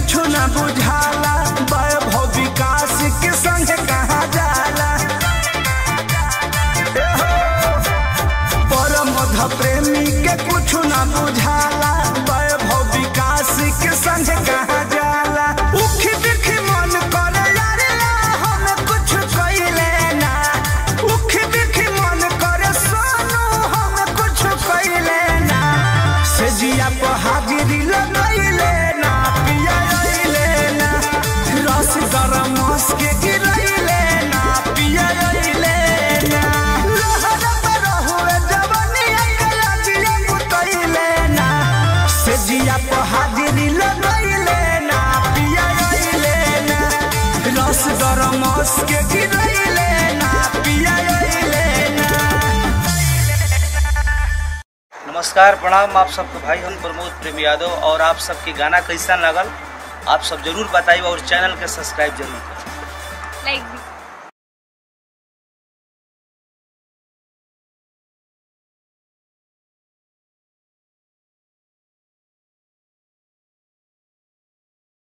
कुछ न बुझाला वैभव विकास के संग कहा जाला परमध प्रेमी के कुछ न बुझाला वैभव विकास के संग कहा जाला उखी दिखी मन करे यारे हम कुछ कइले ना उखी दिखी मन करे सोनू हम कुछ कइले ना से जिया पर हाजिरी लगइले ना पिया अइले ना रस गरम मस के गिरइले ना पिया अइले ना लहर पर हुए जवानी अकला जिया कुतइले ना से जिया पर हाजिरी लगइले ना पिया अइले ना रस गरम मस के गिरइले ना पिया अइले ना नमस्कार प्रणाम आप सबको भाई हम प्रमोद प्रेम यादव और आप सबके गाना कैसा लगल आप सब जरूर बताइए और चैनल के सब्सक्राइब जरूर करें लाइक भी